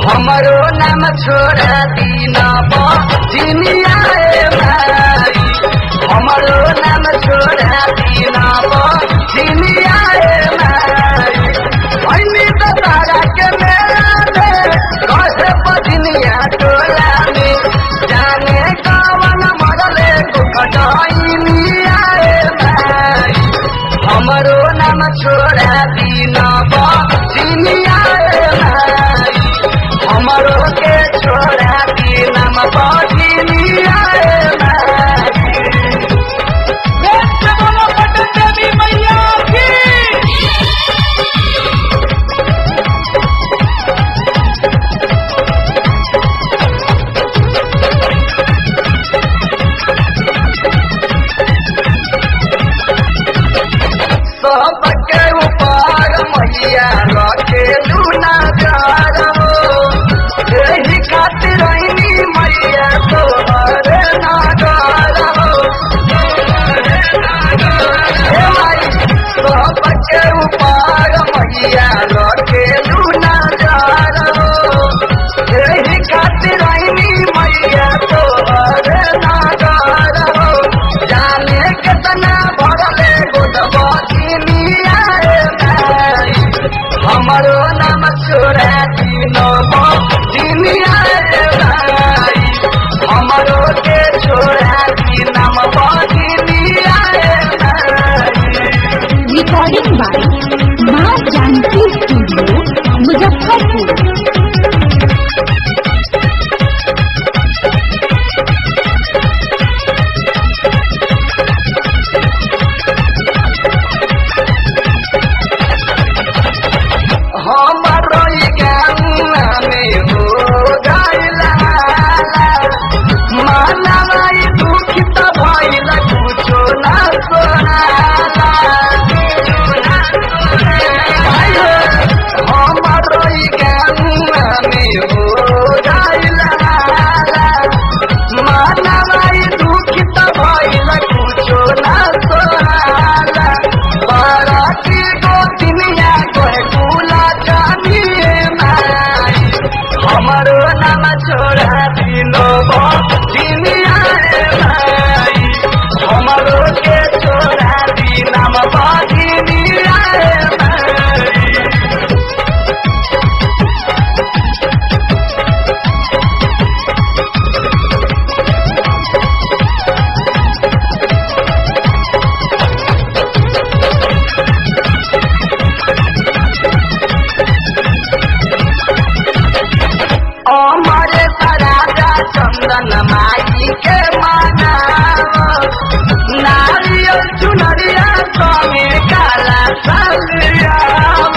हमरो नाम छोड़ा दीन बजिनिया ए माई हमरो नाम छोड़ा दीन बजिनिया ए माई भैनी तो तारा के मेला में कहे बजिनिया टोला में जाने कवन मरले कुकटाइनिया ए माई हमरो नाम छोड़ा दीन बजिनिया ए माई हमरो के छोड़ा दी नाम बजिनिया ए माई बोलो पटन देवी मैया की सबके ऊपर मैया रखे लूना जार हो यही खातिर रहनी मैया तोहरे नागर हो हे माई सबके ऊपर मैया रखे लूना जार हो यही खातिर रहनी मैया तोहरे नागर हो जाने कितना भरले गोदबकिनिया रे माई हमरो नाम छोड़ा दिनो बकिनिया रे माई हमरो के छोड़ा दी नाम बकिनिया रे माई रिकॉर्डिंग बाय माँ जानकी स्टूडियो मुजफ्फरपुर हमरो ई गंगा में हो गइला मानवा ई दुखित भइल कुछो ना सोनाला हमरो ई गंगा में हो गइला मानवा ई दुखित भइल कुछो ना सोनाला बाराती गोतिनिया कोहे कुला जानिए माई हमरो नाम छोड़ा दिनो बजिनिया रे माई हमरो के छोड़ा दी नाम बजिनिया रे माई अमरे राजा चंदन माई के मनाव नारियल चुनरिया संगे काला सलियाव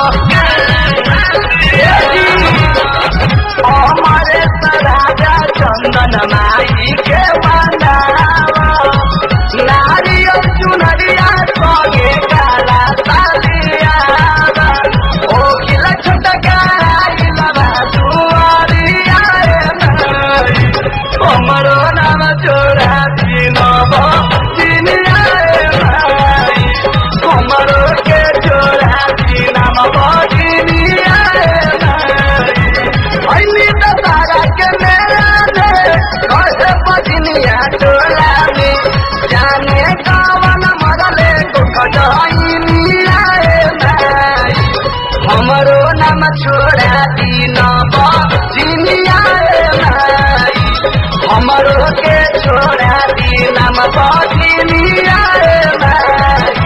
अमरे राजा चंदन माई के मनाव नारियल चुनरिया संगे काला सलियाव ओ खिला छोटका आइला बा दुआरिया रे माई हमरो नाम छोड़ा दिन बजिनिया रे माई हमरो के छोड़ा दी नाम बजिनिया रे माई ऐनी त तारा के मेला में कहे बजिनिया टोला में जाने कवन मरले कुकटाइनिया रे माई हमरो नाम छोड़ा दिन बजिनिया रे माई हमरो के छोड़ा दी नाम बजिनिया रे माई